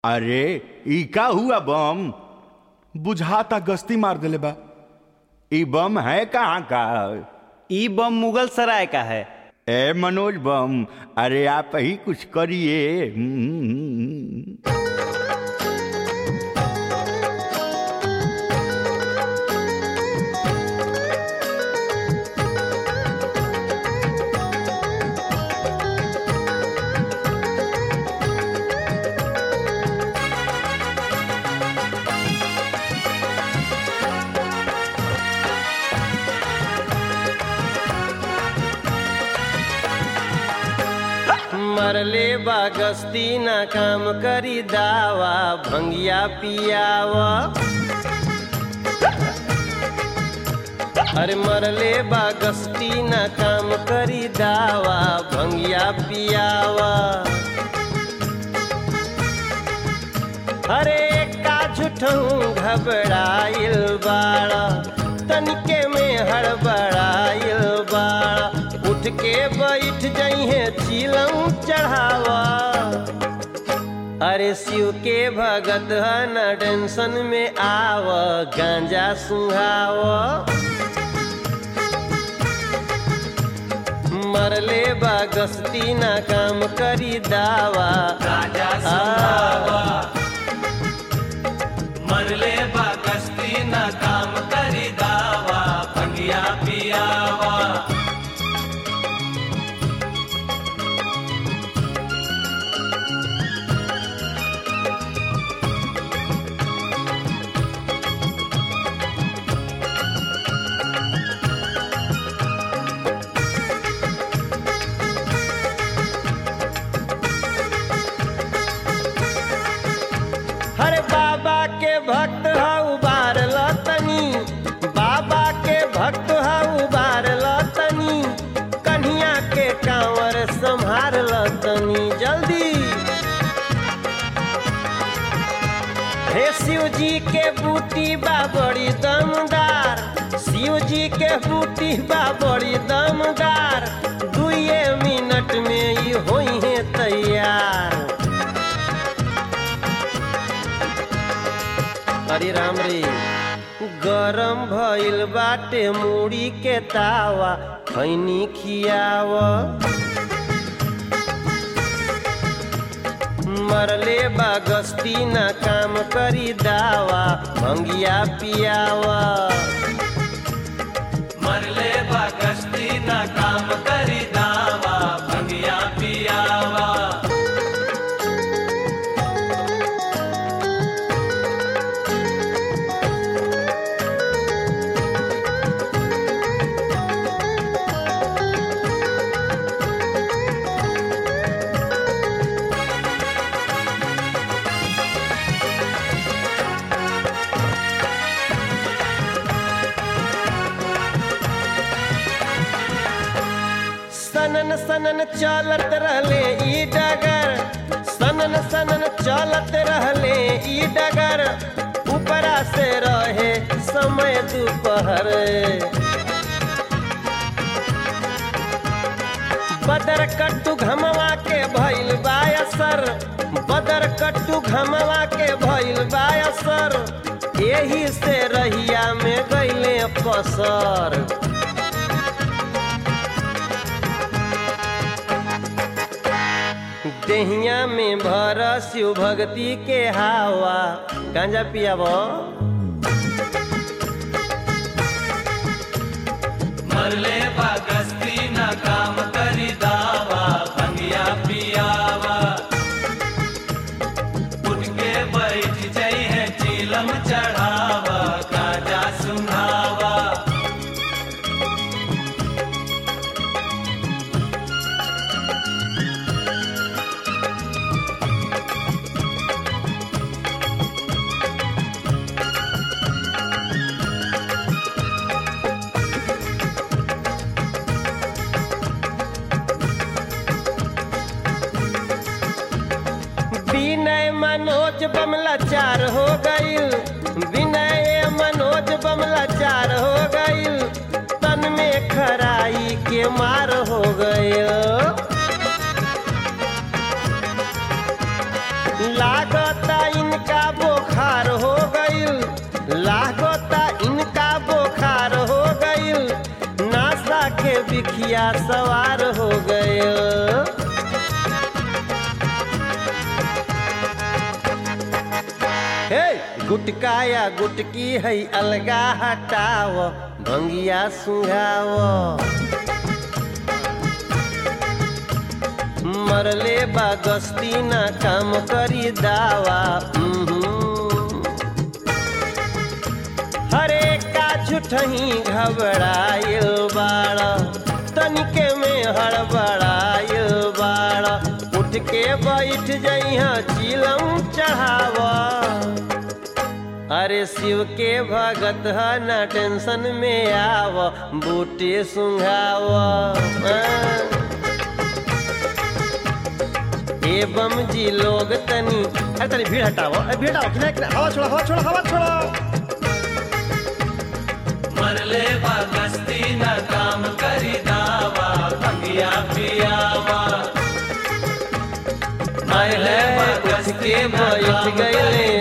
अरे ई का हुआ बम बुझाता गश्ती मार देले बा ई बम है कहाँ का ई बम मुगल सराय का है ए मनोज बम अरे आप ही कुछ करिए हम्म। मरले बा गस्ती ना काम करी दावा भंगिया पियावा अरे मरले बा गस्ती ना काम करी दावा भंगिया पियावा अरे का झूठहूँ घबराइल बाड़ा तनिके में हड़बड़ाइल बाड़ा उठ के बैठ जइहे चिलम चढ़ावा अरे शिव के भगत ह न टेंशन में आव गांजा सुहाव मरले बा गस्ती ना काम करी दावा राजा आ, सुनावा मरले बा कश्ती न काम करी दावा भंगिया पियावा हरे बाबा के भक्त ह उबार लतनी बाबा के भक्त ह उबार लतनी कन्हिया के कांवर संभार लतनी जल्दी हे शिव जी के बूटी बा बड़ी दमदार शिव जी के बूटी बा बड़ी दमदार दुए मिनट में ही होई है तैयार हरे राम रे गरम भइल बाटे मूड़ी के तावा खैनी खियाव मरले बा गस्ती ना काम करी दावा भंगिया पियावा मरले बा कश्ती न काम करी दावा भंगिया पियावा सनन सनन चलत रहले ई डगर सनन सनन चलत रहले ई डगर ऊपरा से रहे समय दोपहर बदर कट्टू घमवा के भइल बायसर बदर कट्टू घमवा के भइल बायसर एही से रहिया में गइले पसर देहिया में भर शिव भक्ति के हावा गांजा पियाब मरले बा कश्ती न काम करी दावा भंगिया पियावा उठ के बैठ जई है चीलम चढ़ावा गाजा सुनावा विनय मनोज बमला चार हो गईल विनय मनोज बमला चार हो गईल तन में खराई के मार हो गईल लागता घोड़ा सवार हो गए हे गुटका या गुटकी है अलगा हटाव भंगिया सुंघाव मरले बा गस्ती ना काम करी दावा उहुं। हरे का झूठही घबराइल बाड़ तनिके में हड़बड़ाइल बाड़ उठ के बैठ जइहा चिलम चढ़ावा अरे शिव के भगत ह ना टेंशन में आव बूटे सुंघाव एवं जी लोग तनी अरे तनी भीड़ हटाओ अरे भीड़ हटाओ किनारे किनारे हवा छोड़ो हवा छोड़ो हवा छोड़ो मरले बा गस्ती न काम करी दावा भंगिया पियावा मरले उठ के बैठ गए